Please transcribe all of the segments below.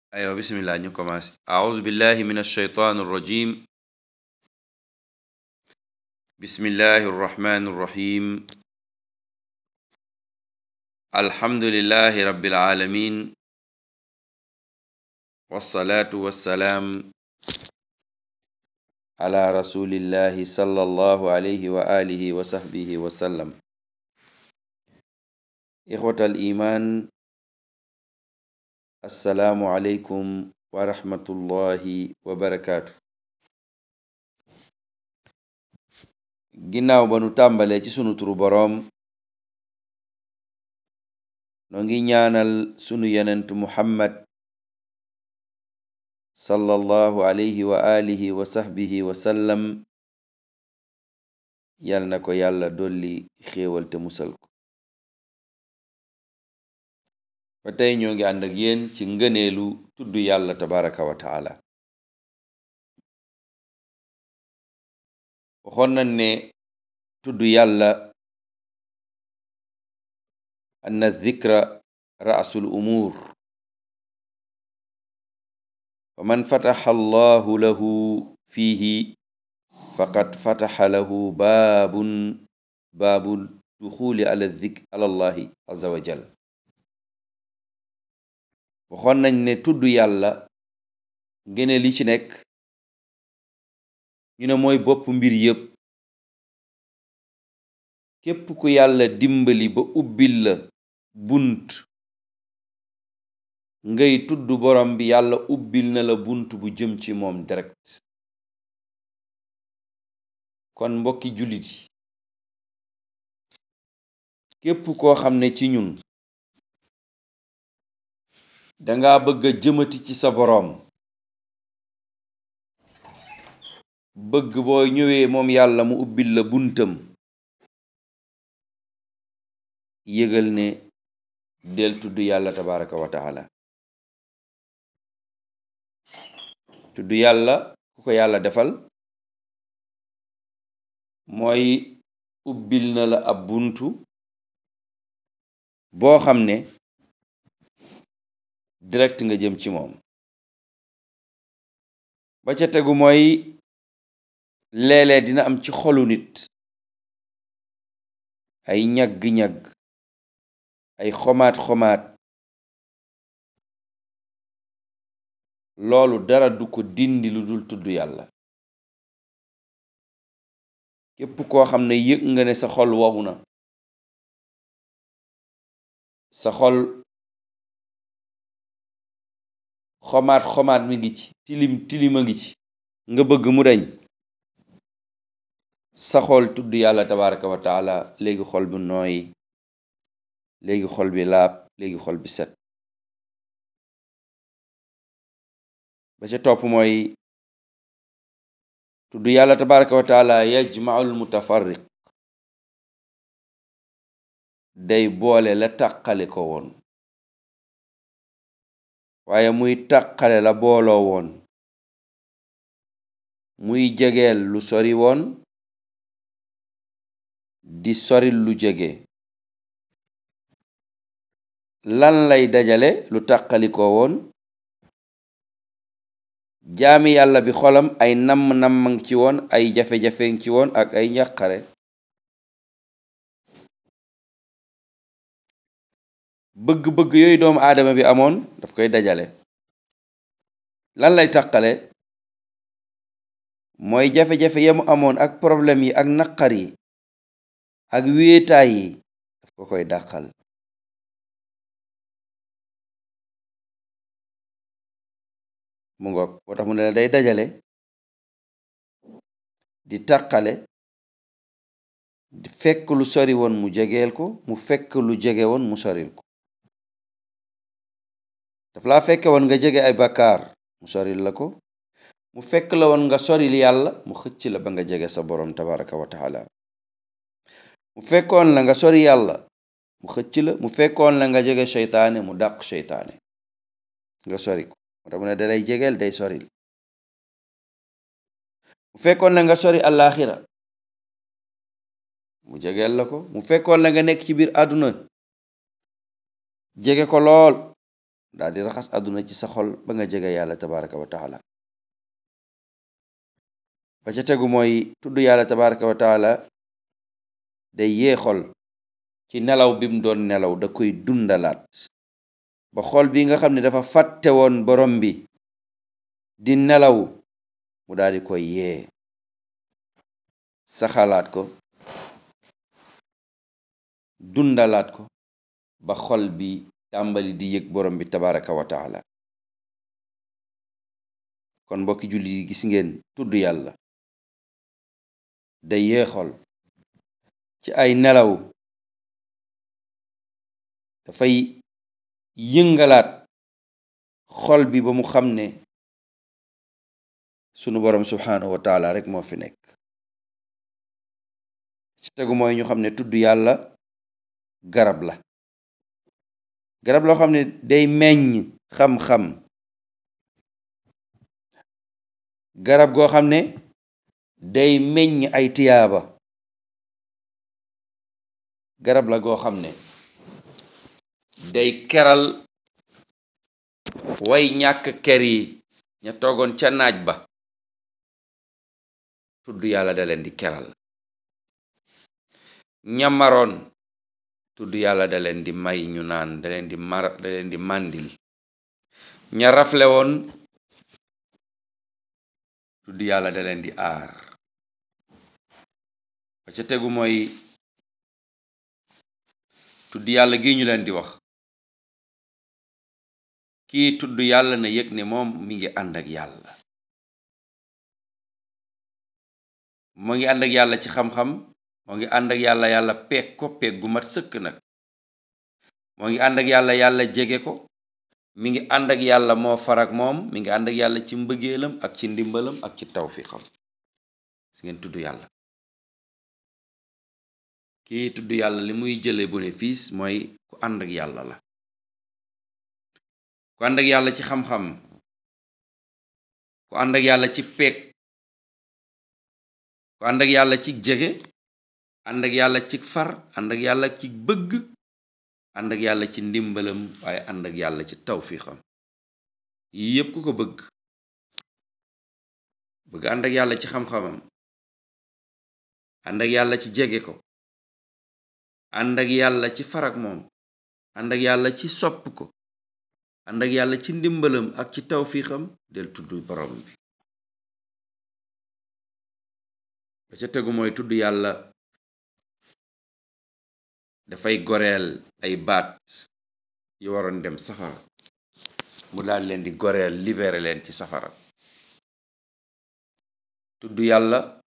aywa bismillah ñu commencé auzu billahi min alsheytaan arrajim bismillahi arrahmani arrahim alhamdulillahi rabbil alamin wassalaatu wassalaam ala rasulillahi sallallahu alayhi wa alihi wa sahbihi wa sallam ixwata al iman assalaamu aleykum wa rahmatullahi wa barakaatu ginnaaw ba nu tàmbalee ci sunu turu boroom noo ngi ñaanal sunu yenent muhammad sallallahu alayhi wa alihi wa sahbihi wa sallam yal na ko yàlla dolli xéewal te musal ko ba tey ñoo ngi ànd ak yéen ci ngëneelu tudd yàlla tabaraka wa taala waxoon nañ ne tudd yàlla anna dhikra ra'sul umuur fa man fataxa allahu lahu fiihi faqad fataxa lahu baabun baabu duxuli ala dhikr ala allahi azza wa jal waxoon nañ ne tudd yàlla ngene li ci nekk ñu ne mooy bopp mbir yépp képp ku yàlla dimbali ba ubbil la bunt ngay tudd borom bi yàlla ubbil na la bunt bu jëm ci moom direct kon mbokki jullit yi képp koo xam ne ci ñun danga bëgg a jëmati ci sa boroom bëgg boo ñëwee moom yàlla mu ubbil la buntam yëgal ne del tudd yàlla tabaraka wa taala tudd yàlla ku ko yàlla defal mooy ubbil na la ab buntu boo xam ne direct nga jëm ci moom ba ca tegu mooy léeg-léeg dina am ci xolu nit ay ñagg-ñagg ay xomaat-xomaat loolu dara du ko dindi lu dul tudd yàlla képp koo xam ne yëg nga ne sa xol wowu na sa xol xomaat xomaat mi ngi ci tilim tilima ngi ci nga bëgg mu deñ sa xol tudd yàlla tabaraka wa taala léegi xol bi nooy léegi xol bi laab léegi xol bi set ba ca topp mooy tudd yàlla tabaraka wa taala yajmaul mutafarriq day boole la tàqale ko woon waaye muy tàqale la booloo woon muy jegeel lu sori woon di soril lu jege lan lay dajale lu tàqalikoo woon jaami yàlla bi xolam ay namm-nammang ci woon ay jafe-jafeng ci woon ak ay njàqare bëgg-bëgg yooyu doomu aadama bi amoon daf koy dajale lan lay tàqale mooy jafe-jafe yamu amoon ak problème yi ak naqar yi ak wéetaay yi daf ko koy dàqal mu ngoog boo tax mu ne la day dajale di tàqale di fekk lu sori woon mu jegeel ko mu fekk lu jege woon mu soril ko daf laa fekke woon nga jege ay bakkaar mu soril la ko mu fekk la woon nga soril yàlla mu xëcc la ba nga jege sa boroom tabaraka wa taala mu fekkoon la nga sori yàlla mu xëcc la mu fekkoon la nga jege seytaane mu dàq seytaane nga sori ko moo tax mu ne dalay jegeel day soril mu fekkoon la nga sori àllaaxira mu jegeel la ko mu fekkoon la nga nekk ci biir àdduna jege ko lool daal di raxas àdduna ci sa xol ba nga jege yàlla tabaraka wa taala ba ca tegu mooy tudd yàlla tabaraka wa taala day yee xol ci nelaw bi mu doon nelaw da koy dundalaat ba xol bi nga xam ne dafa fàtte woon borom bi di nelaw mu daal di koy yee saxalaat ko dundalaat ko ba xol bi tàmbali di yëg borom bi tabaraka wa taala kon mbokki julli yi gis ngeen tudd yàlla day yee xol ci ay nelaw dafay yëngalaat xol bi ba mu xam ne sunu borom subhanahu wa taala rek moo fi nekk ci tegu mooy ñu xam ne tudd yàlla garab la garab loo xam ne day meññ xam-xam garab goo xam ne day meññ ay tiyaaba garab la goo xam ne day keral way ñàkk ker yi ña toogoon ca naaj ba tudd yàlla da leen di keral ñamaroon tudd yàlla da leen di may ñu naan da leen di mar da leen di màndil ña rafle woon tudd yàlla da leen di aar ba ca tegu mooy tudd yàlla gi ñu leen di wax kii tudd yàlla na yëg ne moom mi ngi ànd ak yàlla moo ngi ànd ak yàlla ci xam-xam moo ngi ànd ak yàlla yàlla peeg ko peeg gu mat sëkk nag moo ngi ànd ak yàlla yàlla jege ko mi ngi ànd ak yàlla moo farak moom mi ngi ànd ak yàlla ci mbëggeelam ak ci ndimbalam ak ci tawfiqam si ngeen tudd yàlla kii tudd yàlla li muy jële bénéfice mooy ku ànd ak yàlla la ku ànd ak yàlla ci xam-xam ku ànd ak yàlla ci peeg ku ànd ak yàlla ci jege ànd ak yàlla ci far ànd ak yàlla ci bëgg ànd ak yàlla ci ndimbalam waaye ànd ak yàlla ci tawfiqam yii yépp ku ko bëgg bëgg ànd ak yàlla ci xam-xamam ànd ak yàlla ci jege ko ànd ak yàlla ci farak moom ànd ak yàlla ci sopp ko ànd ak yàlla ci ndimbalam ak ci tawfiixam del tudd borom bi ba ca tegu mooy tudd yàlla dafay goreel ay baat yu waroon dem safara mu daal leen di goreel libéré leen ci safara tudd yàlla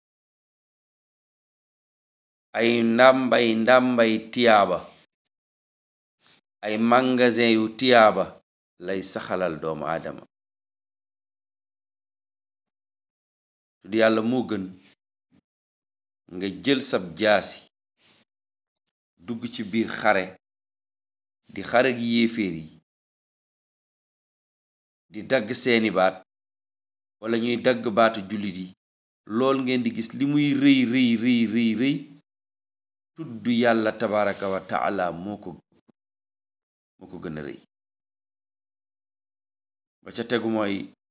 ay ndàmbay ndàmbay tiyaaba ay magasin yu tiyaaba lay saxalal doomu aadama tudd yàlla moo gën nga jël sab jaasi dugg ci biir xare di xare gi yéeféer yi di dagg seeni baat wala ñuy dagg baatu jullit yi lool ngeen di gis li muy rëy rëy rëy rëy rëy tudd yàlla tabaraka wa taala moo ko moo ko gën a rëy ba ca tegu mooy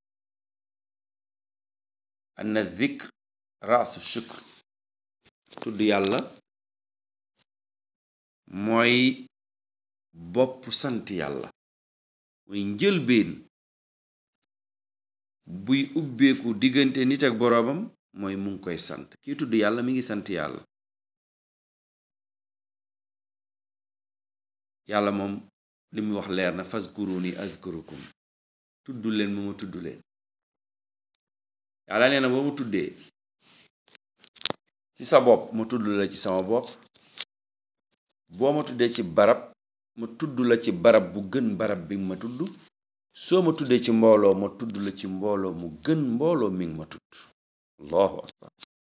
anna dhikr raasu shukr tudd yàlla mooy bopp sant yàlla mooy njëlbeen buy ubbeeku diggante nit ak boroomam mooy mu ngi koy sant kii tudd yàlla mi ngi sant yàlla yàlla moom li muy wax leer na fazkuruni azkurukum tudd leen ma ma tudd leen yàlla nee na boo ma tuddee ci sa bopp ma tudd la ci sama bopp boo ma tuddee ci barab ma tudd la ci barab bu gën barab bi ma tudd soo ma tuddee ci mbooloo ma tudd la ci mbooloo mu gën mbooloo mi ngi ma tudd allahu akbar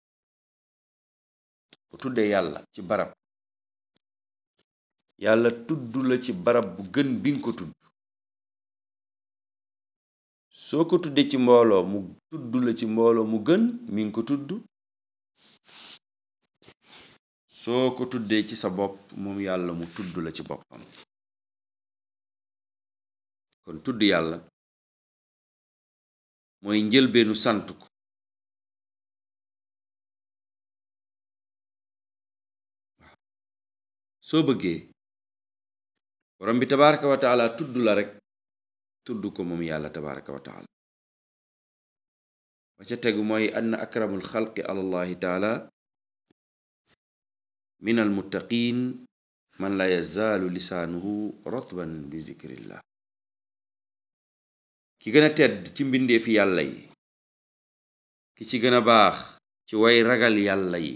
bu tuddee yàlla ci barab yàlla tudd la ci barab bu gën bi nga ko tudd soo ko tuddee ci mbooloo mu tudd la ci mbooloo mu gën mi ngi ko tudd soo ko tuddee ci sa bopp moom yàlla mu tudd la ci boppam kon tudd yàlla mooy njëlbeenu sant ko soo bëggee borom bi tabaraka wa taala tudd la rekk tudd ko moom yàlla tabaraka wa taala ba ca tegu mooy ann akramul xalqi alallahi taala min almuttaqin man la yazaalu lisaanuhu rotban bi zikrillah ki gën a tedd ci mbindeefi yàlla yi ki ci gën a baax ci way ragal yàlla yi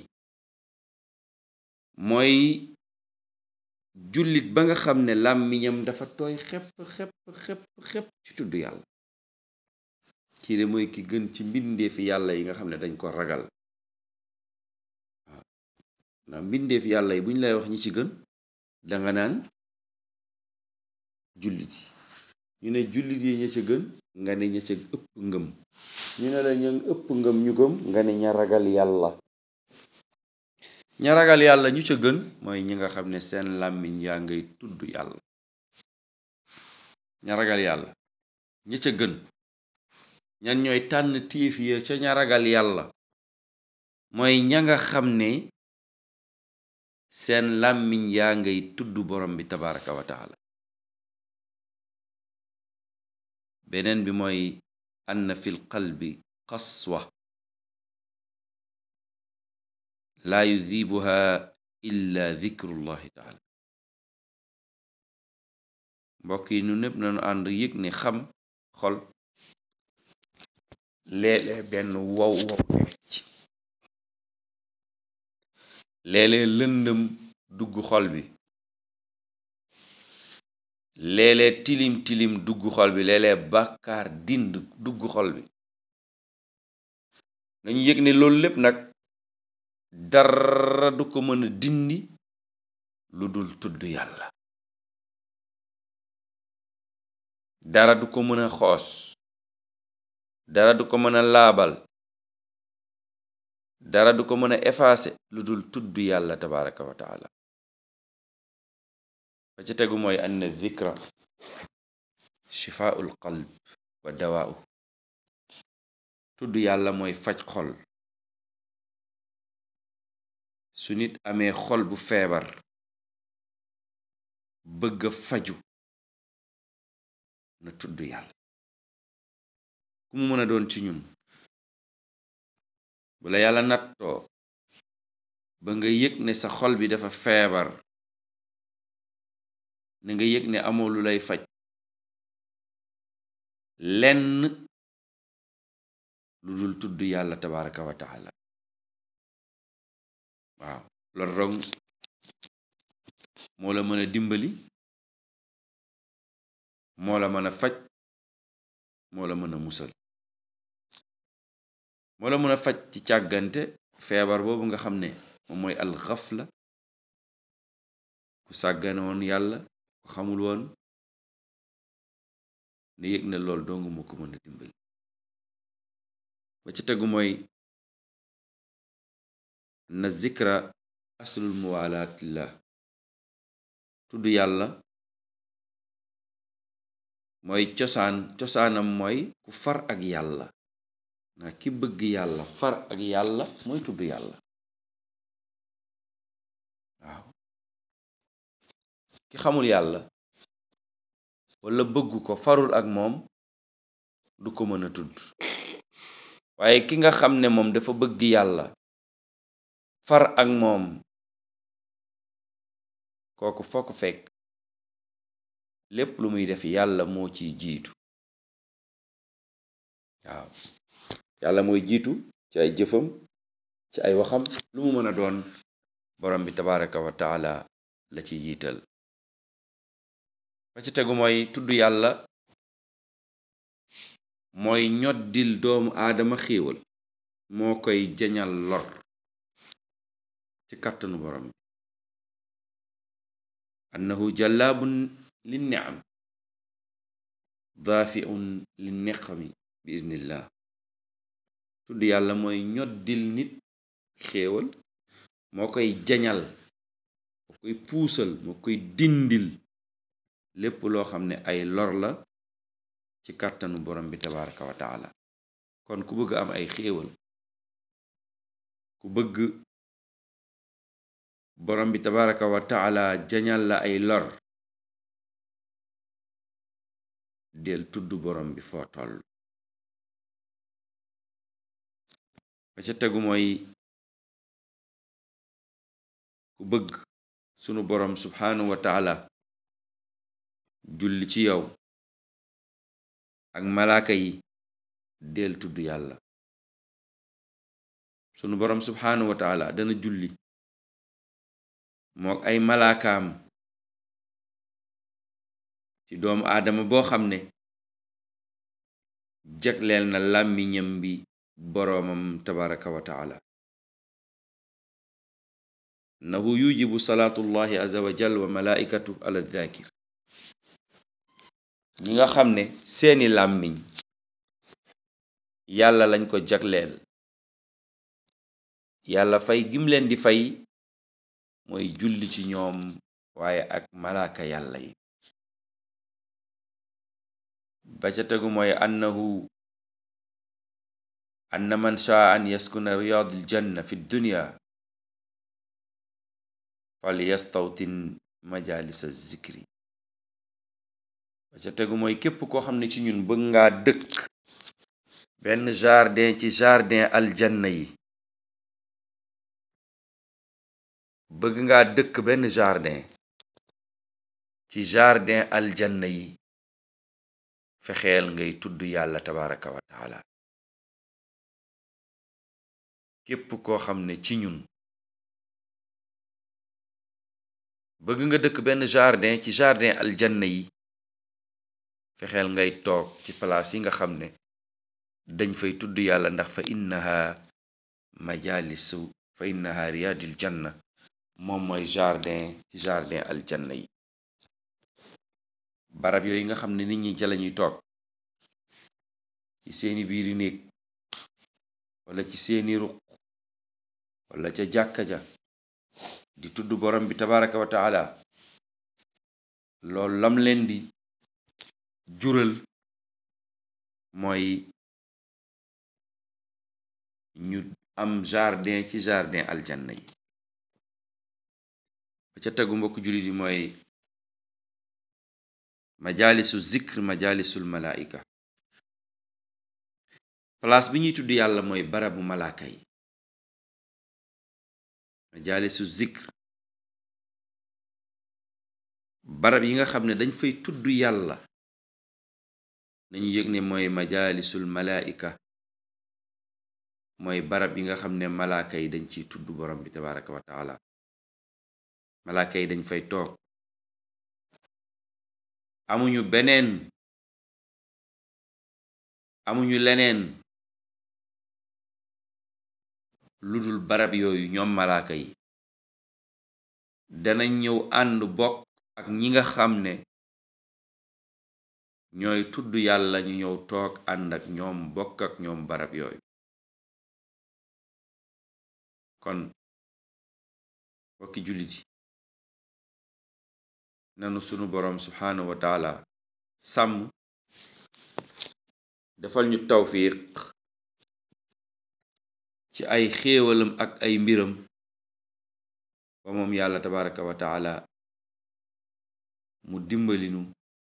mooy jullit ba nga xam ne làmmiñam dafa tooy xepp xepp xepp xepp ci tudd yàlla kii de mooy ki gën ci mbindeefi yàlla yi nga xam ne dañ ko ragal waaw ndax mbindeefi yàlla yi bu ñu lay wax ñi ci gën danga naan jullit yi ñu ne jullit yi ña ca gën nga ne ña ca ëpp ngëm ñu ne la ña ëpp ngëm ñu gëm nga ne ña ragal yàlla ña ragal yàlla ñu ca gën mooy ñi nga xam ne seen làmmiñ yaa ngay tudd yàlla ña ragal yàlla ña ca gën ñan ñooy tànn tiif ya ca ña ragal yàlla mooy ña nga xam ne seen làmmiñ yaa ngay tudd borom bi tabaraka wa taala beneen bi mooy ann fi l qalbi qaswa laa yudibuha illa dikrullahi taala mbokk yi nu népp nañu ànd yëg ne xam xol léeg-léeg benn wow wow nekk ci léeg-léeg lëndëm dugg xol bi léeg-léeg tilim tilim dugg xol bi léeg-léeg bàkkaar dind dugg xol bi nañu yëg ne loolu lépp nag dara du ko mën a dindi lu dul tudd yàlla dara du ko mën a xoos dara du ko mën a laabal dara du ko mën a effacer lu dul tudd yàlla tabaraka wa taala ba ca tegu mooy ann dhikra shifaa'ul qalb wa dawaa'u tudd yàlla mooy faj xol su nit amee xol bu feebar bëgga faju na tudd yàlla ku mu mën a doon ci ñun bu la yàlla nattoo ba nga yëg ne sa xol bi dafa feebar na nga yëg ne amoo lu lay faj lenn lu dul tudd yàlla tabaraka wa taala waaw loolu rong moo la mën a dimbali moo la mën a faj moo la mën a musal moo la mën a faj ci càggante feebar boobu nga xam ne moom mooy al xafla ku sàggane woon yàlla ku xamul woon ne yëg na lool dong moo ko mën a dimbali ba ci tegu mooy na zikra aslul muwalaatillah tudd yàlla mooy cosaan cosaanam mooy ku far ak yàlla na ki bëgg yàlla far ak yàlla mooy tudd yàlla waaw ki xamul yàlla wala bëgg ko farul ak moom du ko mën a tudd waaye ki nga xam ne moom dafa bëgg yàlla far ak moom kooku foo ko fekk lépp lu muy def yàlla moo ciy jiitu waaw yàlla mooy jiitu ci ay jëfam ci ay waxam lu mu mën a doon borom bi tabaraka wa taala la ci jiital ba ci tegu mooy tudd yàlla mooy ñoddil doomu aadama xéewal moo koy jañal lor ci kàttanu borom bi annahu jallaabun li niam daafiun li neqami bi iznillah tudd yàlla mooy ñoddil nit xéewal moo koy jañal moo koy puusal moo koy dindil lépp loo xam ne ay lor la ci kàttanu borom bi tabaraka wa taala kon ku bëgg am ay xéewal ku bëgg borom bi tabaraka wa taala jañal la ay lor del tudd borom bi foo toll ba ca tegu mooy ku bëgg sunu borom subhanahu wa taala julli ci yow ak malaaka yi del tudd yàlla sunu borom subhanahu wa taala dana julli mook ay malaakaam ci doomu aadama boo xam ne jagleel na làmmiñam bi boroomam tabaraka wa taala innahu yujibu salaatullahi aza wa jal wa malaaikatu ala dhakir ñi nga xam ne seeni làmmiñ yàlla lañ ko jagleel yàlla fay gim leen di fay mooy julli ci ñoom waaye ak malaaka yàlla yi ba ca tegu mooy annahu anna man shaa an yaskuna riyaadil janna fi dunya fal yastawtin majalisa zikri ba ca tegu mooy képp koo xam ne ci ñun bëgg ngaa dëkk benn jardin ci jardin aljanna yi bëgg nga dëkk benn jardin ci jardin aljanna yi fexeel ngay tudd yàlla tabaraka wa taala képp koo xam ne ci ñun bëgg nga dëkk benn jardin ci jardin aljanna yi fexeel ngay toog ci palaas yi nga xam ne dañ fay tudd yàlla ndax fa innaha majalisu fa innaha riyadil janna moom mooy jardin ci jardin aljanna yi barab yooyu nga xam ne nit ñi ca lañuy toog ci seeni biiri néeg wala ci seeni ruq wala ca jàkka ja di tudd borom bi tabaraka wa taala loolu lam leen di jural mooy ñu am jardin ci jardin aljanna yi ba ca tegu mbokk jullit yi mooy majalisu zikr majalisul malaika place bi ñuy tudd yàlla mooy barabu malaaka yi majalisu zikr barab yi nga xam ne dañ fay tudd yàlla nañu yëg ne mooy majalisul malaika mooy barab yi nga xam ne malaaka yi dañ ciy tudd borom bi tabaraka wa taala malaaka yi dañ fay toog amuñu beneen amuñu leneen lu dul barab yooyu ñoom malaaka yi danañ ñëw ànd bokk ak ñi nga xam ne ñooy tudd yàlla ñu ñëw toog ànd ak ñoom bokk ak ñoom barab yooyu kon bokki jullit yi nanu sunu boroom subhaanahu wa taala sàmm defal ñu tawfiq ci ay xéewalam ak ay mbiram ba moom yàlla tabaraka wa taala mu dimbalinu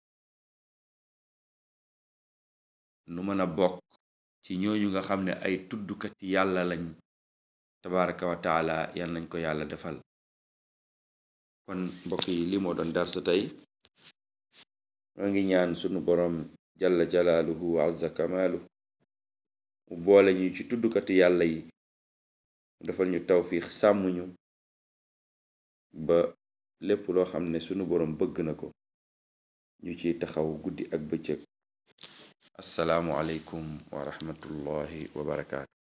nu mën a bokk ci ñooñu nga xam ne ay tuddukati yàlla lañ tabaraka wa taala yal nañ ko yàlla defal kon mbokk yi li moo doon darsa tey maa ngi ñaan sunu boroom jalla jalaaluhu wa azza kamaalu mu boole ñu ci tuddukati yàlla yi mu defal ñu tawfiix sàmm ñu ba lépp loo xam ne sunu boroom bëgg na ko ñu ciy taxaw guddi ak bëccëg assalaamu aleykum wa rahmatullahi wa barakaatu